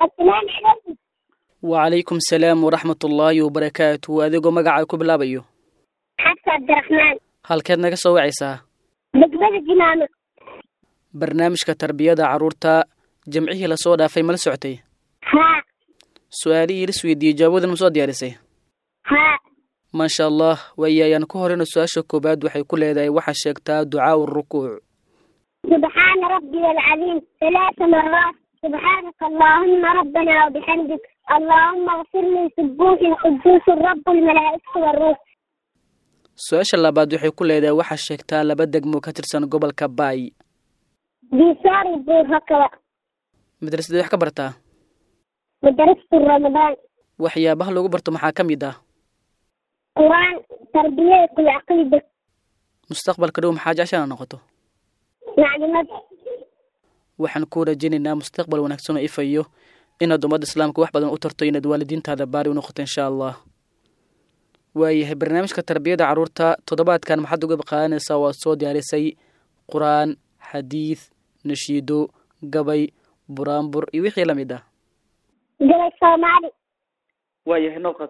السلام عليكم wacalaykum salaam waraxmat ullaahi wabarakaatu adigoo magacaa ku bilaabayo حفصة عبد الرحمن halkeed naga soo wacaysaa بقبل الجنانة barnaamijka tarbiyada carruurta jamcihii lasoo dhaafay mala socotay ها su-aalihii lis weydiiyey jawaabadan ma soo diyaarisay ها maasha allah waaye ayaan ku horeyna su-aasha koowaad waxay ku leedahay waxaa sheegtaa ducaau rukuuc سبحان ربي العظيم ثلاث مرات سبحانك اللهم ربنا وبحمدك اللهم اغفر لي سبوح قدوس الرب الملائكة والروح su-aasha labaad waxay ku leedahay waxaa sheegtaa laba degmo ka tirsan gobolka baay بيسار الدور هكذا madrasadii wax ka bartaa مدرسة رمضان waxyaabaha lagu barto maxaa ka mid ah قرآن تربية العقيدة mustaqbalka dhow maxaa jecshana noqoto معلومات waxaan ku rajaynaynaa mustaqbal wanaagsan oo ifayo inaad ummadda islaamka wax badan u tarto inaad waalidiintaada baari u noqoto insha allah waayahay barnaamijka tarbiyada carruurta toddobaadkan maxaad uga qaadanaysaa waad soo diyaarisay qur-aan xadiid nashiido gabay buraanbur iyo wixii la mid ah جبل الصومالي waayahay noqod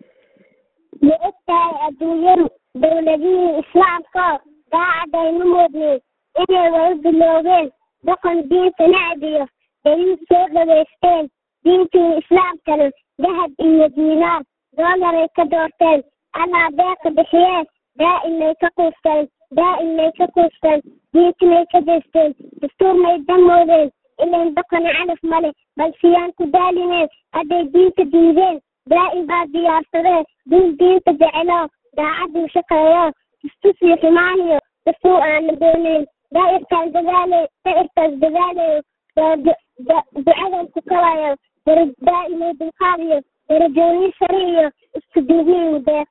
لإنتهى الدنيا دولدين إسلام كار قاعد ينمودني إني ويب اللوغين دقن دين تنعديه دليل سوق ويستين دين الإسلام كانوا ذهب إلى دينار دولار كدورتين أنا باق بحياة دائما يكقوستين دائما يكقوستين دين يكدستين دستور ما يدمودين إلا دقن علف ملك بل سيان كدالين أدي دين تدينين دائما بعد ديارتين دين دين تجعله daacad uu shaqeeyo istusii xumaaniyo dastuu aana doonayn daa'irkaan dadaalayo daa'irkaas dadaalayo ducadan ku kalayo dara daa'imo dulqaadiyo darajooyin sare iyo isku duubniin deeq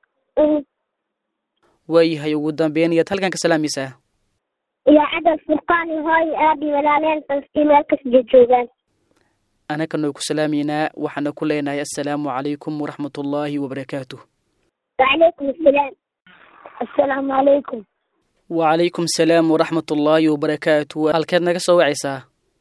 waayahay ugu dambeyn iyaad halkan ka salaamaysaa iyo cadal furqaan iyo hooyo aabi walaaleen falastiin meel kasta joogaan anagana ku salaamaynaa waxaana ku leenahay assalaamu calaykum waraxmatullaahi wabarakaatuh وعليكم السلام السلام عليكم wacalaykum salaam waraxmat ullaahi wabarakaatu halkeed naga soo wacaysaa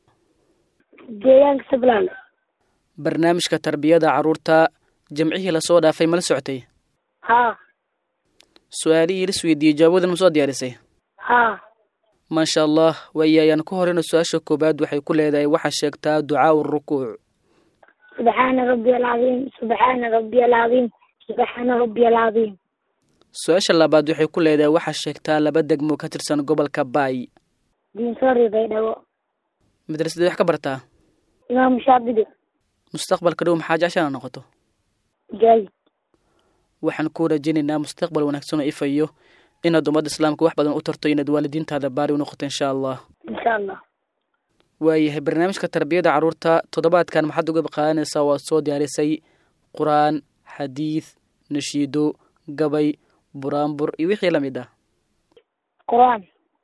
deegaanka sablaan barnaamijka tarbiyada carruurta jamcihii lasoo dhaafay mala socotay ها su-aalihii lis weydiiyey jawaabadan ma soo diyaarisay ها maasha allah waaye ayaan ku horeyna su-aasha koowaad waxay ku leedahay waxaa sheegtaa ducaau rukuuc سبحان ربي العظيم سبحان ربي العظيم سبحان ربي العظيم su-aasha labaad waxay ku leedahay waxaa sheegtaa laba degmo ka tirsan gobolka baay دين سوري بيدو madrasadii wax ka bartaa إمام شاطبي mustaqbalka dhow maxaa jecshana noqoto جاي waxaan ku rajaynaynaa mustaqbal wanaagsan oo ifayo inaad ummadda islaamka wax badan u tarto inaad waalidiintaada baari u noqoto insha allah إن شاء الله waayahay barnaamijka tarbiyada carruurta toddobaadkan maxaad uga qaadanaysaa waad soo diyaarisay qur-aan xadiid nashiido gabay buraanbur iyo wixii la mid ah قرآن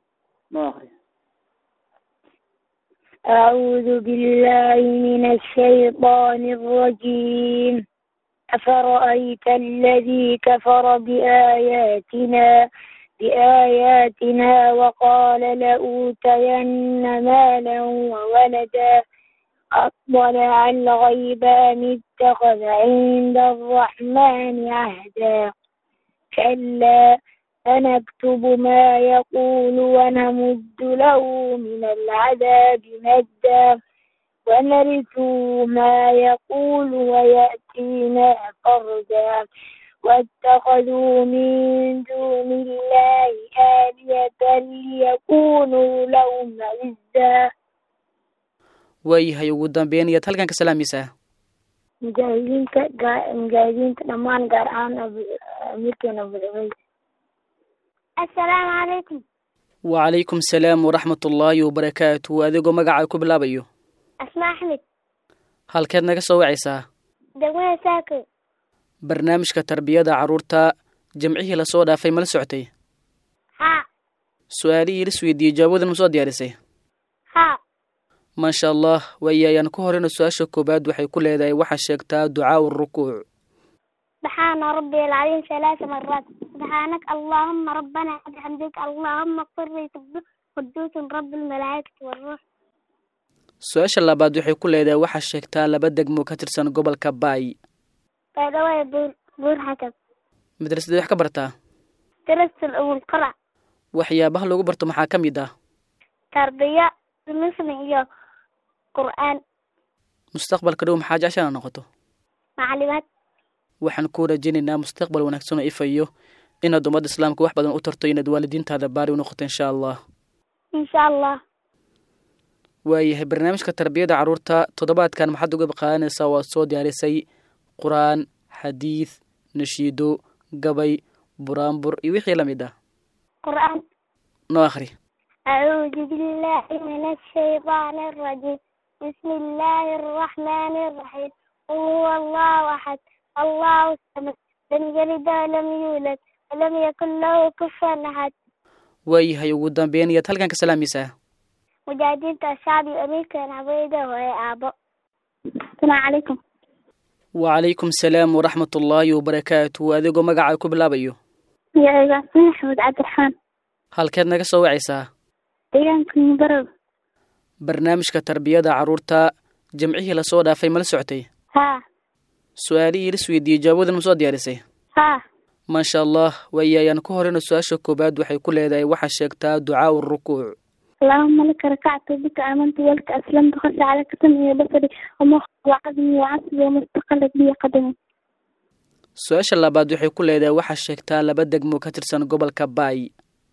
أعوذ بالله من الشيطان الرجيم أفرأيت الذي كفر بآياتنا بآياتنا وقال لأوتين مالا وولدا أطلع الغيب أم اتخذ عند الرحمن عهدا كلا سنكتب ما يقول ونمد له من العذاب مدا ونرثه ما يقول ويأتينا فردا واتخذوا من دون الله آلية ليكونوا لهم عزا waayahay ugu dambeyn iyaad halkan ka salaamaysaa mujaahidiinta gaa- mujaahidiinta dhammaan gaar ahaan Abu- amiirkeena abucubeyda assalaamu calaykum wacalaykum salaam waraxmat ullaahi wabarakaatu adigoo magacaa ku bilaabayo asmaa axmed halkeed naga soo wacaysaa degmada saako barnaamijka tarbiyada carruurta jamcihii lasoo dhaafay mala socotay haa su-aalihii lis weydiiyey jawaabadan ma soo diyaarisay haa maasha allah waaye ayaan ku horeyna su-aasha koowaad waxay ku leedahay waxaa sheegtaa ducaau rukuuc سبحان ربي العظيم ثلاث مرات سبحانك اللهم ربنا بحمدك اللهم اغفر لي سبح قدوس رب الملائكة والروح su-aasha labaad waxay ku leedahay waxaa sheegtaa laba degmo ka tirsan gobolka baay baydhawey buur buur xakab madrasadee wax ka bartaa darasal awul qarac waxyaabaha lagu barto maxaa ka mid ah tarbiya muslim iyo qur'aan mustaqbalka dhow maxaa jecshana noqoto macalimaad waxaan ku rajaynaynaa mustaqbal wanaagsan oo ifayo inaad ummadda islaamka wax badan u tarto inaad waalidiintaada baari u noqoto insha allah insha allah waayahay barnaamijka tarbiyada carruurta toddobaadkan maxaad uga qaadanaysaa waad soo diyaarisay qur-aan xadiid nashiido gabay buraanbur iyo wixii la mid ah qur'aan noo akhri أعوذ بالله من الشيطان الرجيم بسم الله الرحمن الرحيم قل هو الله أحد الله الصمد لم يلد ولم يولد ولم يكن له كفوا أحد waayahay ugu dambeyn iyaad halkan ka salaamaysaa مجاهدين الشعب أمريكا عبيدة وهي أبو السلام عليكم wacalaykum salaam waraxmat ullaahi wabarakaatu adigoo magacaa ku bilaabayo يا إبراهيم أحمد عبد الرحمن halkeed naga soo wacaysaa deegaanka barow barnaamijka tarbiyada carruurta jamcihii lasoo dhaafay mala socotay haa su-aalihii lis weydiiyey jawaabadan ma soo diyaarisay haa maasha allah waayayaan ku horeyna su-aasha koowaad waxay ku leedahay waxaa sheegtaa ducaau rukuuc اللهم لك ركعت وبك آمنت ولك أسلمت خشع لك سمعي وبصري ومخي وعظمي وعصبي وما استقلت بي قدمي su-aasha labaad waxay ku leedahay waxaa sheegtaa laba degmo ka tirsan gobolka baay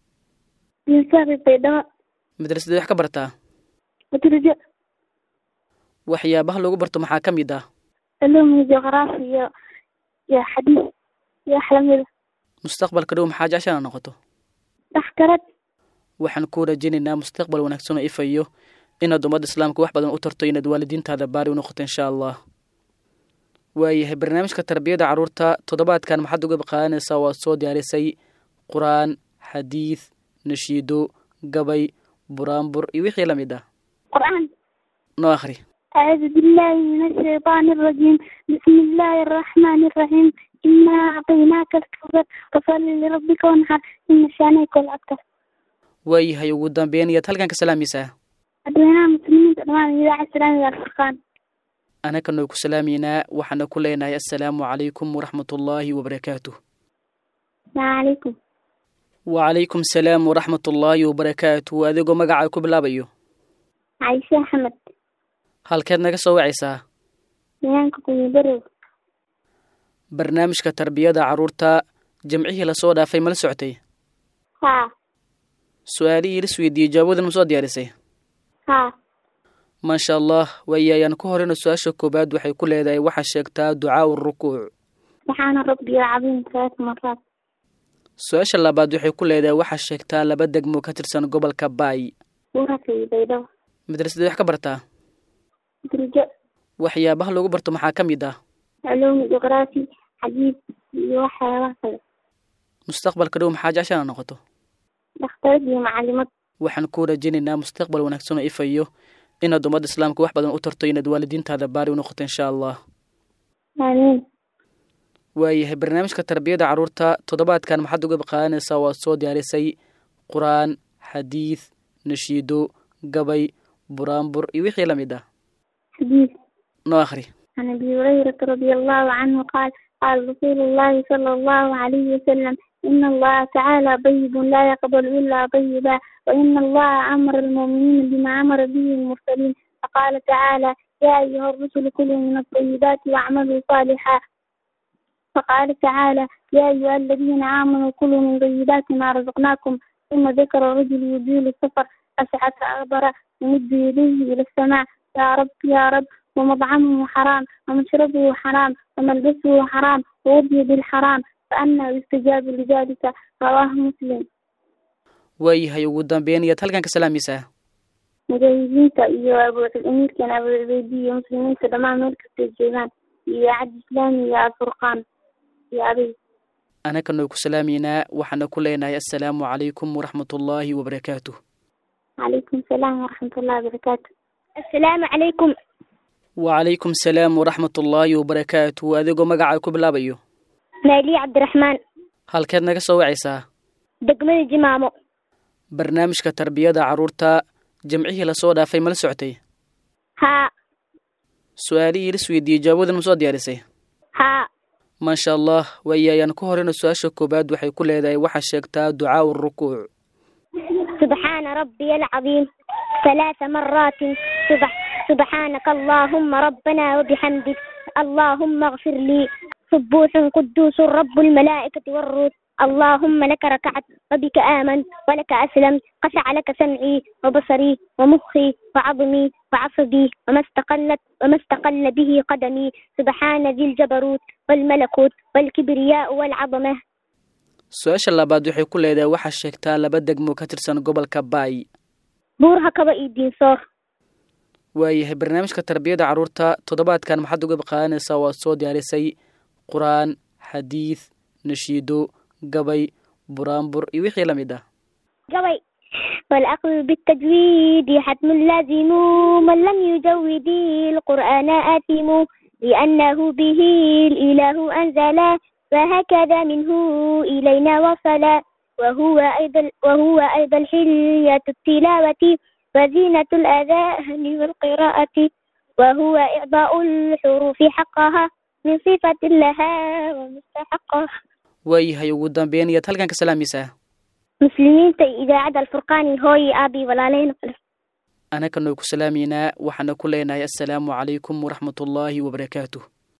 ينسابي بيضاء madrasadee wax ka bartaa وترجع waxyaabaha lagu barto maxaa ka mid ah علوم جغرافيا يا حديث يا حلمي mustaqbalka dhow maxaa jecshana noqoto تحكرت waxaan ku rajaynaynaa mustaqbal wanaagsan oo ifayo inaad ummadda islaamka wax badan u tarto inaad waalidiintaada baari u noqoto insha allah waayahay barnaamijka tarbiyada carruurta toddobaadkan maxaad uga qaadanaysaa waad soo diyaarisay qur-aan xadiid nashiido gabay buraanbur iyo wixii la mid ah قرآن noo akhri أعوذ بالله من الشيطان الرجيم بسم الله الرحمن الرحيم إنا أعطيناك الكوثر فصل لربك وانحر إن شانك الأبتر waayahay ugu dambeyn iyaad halkan ka salaamaysaa أدوينا مسلمين تدوان إذاعة السلام والفرقان anaka noo ku salaamaynaa waxaana ku leenahay assalaamu calaykum waraxmatullaahi wabarakaatuh السلام عليكم wacalaykum salaam waraxmatullaahi wabarakaatuh adigoo magacaa ku bilaabayo عايشة أحمد halkeed naga soo wacaysaa deegaanka kuyibarow barnaamijka tarbiyada carruurta jamcihii lasoo dhaafay mala socotay haa su-aalihii lis weydiiyey jawaabadan ma soo diyaarisay haa maasha allah waayayaan ku horeyna su-aasha koowaad waxay ku leedahay waxaa sheegtaa ducaau rukuuc سبحان ربي العظيم ثلاث مرات su-aasha labaad waxay ku leedahay waxaa sheegtaa laba degmo ka tirsan gobolka baay buuraka بيضاء madrasadee wax ka bartaa درجة waxyaabaha lagu barto maxaa ka mid ah علوم جغرافي حديث وحيوان كذا mustaqbalka dhow maxaa jecshana noqoto دكتور دي معلمات waxaan ku rajaynaynaa mustaqbal wanaagsan oo ifayo inaad ummadda islaamka wax badan u tarto inaad waalidiintaada baari u noqoto insha allah آمين waayahay barnaamijka tarbiyada carruurta toddobaadkan maxaad uga qaadanaysaa waad soo diyaarisay qur-aan xadiid nashiido gabay buraanbur iyo wixii la mid ah حديث noo akhri عن أبي هريرة رضي الله عنه قال قال رسول الله صلى الله عليه وسلم إن الله تعالى طيب لا يقبل إلا طيبا وإن الله أمر المؤمنين بما أمر به المرسلين فقال تعالى يا أيها الرسل كلوا من الطيبات واعملوا صالحا فقال تعالى يا أيها الذين آمنوا كلوا من طيبات ما رزقناكم ثم ذكر الرجل يزيل السفر أسعد أغبر يمد يديه إلى السماء يا رب يا رب ومطعمه حرام ومشربه حرام وملبسه حرام ووضي بالحرام فأنا يستجاب لذلك رواه مسلم waayahay ugu dambeyn iyaad halkan ka salaamaysaa mujaahidiinta iyo abuuamiirkan abucubeydiya muslimiinta dhammaan meel kastay joogaan iyo cad islaami iyo alfurqaan iyo adig anaka noo ku salaamaynaa waxaana ku leenahay assalaamu calaykum waraxmatullaahi wabarakaatuh calaykum salaam waraxmat ullahi wabarakaatu assalaamu calaykum wacalaykum salaam waraxmatullaahi wabarakaatuh adigoo magacaa ku bilaabayo maaliya cabdiraxmaan halkeed naga soo wacaysaa degmada jimaamo barnaamijka tarbiyada carruurta jamcihii lasoo dhaafay mala socotay haa su-aalihii la isweydiiyey jawaabadan ma soo diyaarisay haa maasha allah waaye ayaan ku horeyna su-aasha koowaad waxay ku leedahay waxaa sheegtaa ducaau rukuuc سبحان ربي العظيم ثلاث مرات سبح سبحانك اللهم ربنا وبحمدك اللهم اغفر لي سبوح قدوس رب الملائكة والروح اللهم لك ركعت وبك آمنت ولك أسلمت خشع لك سمعي وبصري ومخي وعظمي وعصبي وما استقلت وما استقل به قدمي سبحان ذي الجبروت والملكوت والكبرياء والعظمة su-aasha labaad waxay ku leedahay waxaa sheegtaa laba degmo ka tirsan gobolka baay buurha kaba iyo diinsoor waayahay barnaamijka tarbiyada carruurta toddobaadkan maxaad uga qaadanaysaa waad soo diyaarisay qur-aan xadiid nashiido gabay buraanbur iyo wixii la mid ah جوي والأخذ بالتجويد حتم لازم من لم يجود القرآن آثم لأنه به الإله أنزل وهكذا منه إلينا وصل وهو أيضا وهو أيضا حلية التلاوة وزينة الأذان والقراءة وهو إعطاء الحروف حقها من صفة لها ومستحقها waayahay ugu dambeyn iyaad halkan ka salaamaysaa muslimiinta idaacadda alfurqaani hooyi aabii walaaleyna kale anaka noo ku salaamaynaa waxaana ku leenahay assalaamu calaykum waraxmatullaahi wabarakaatuh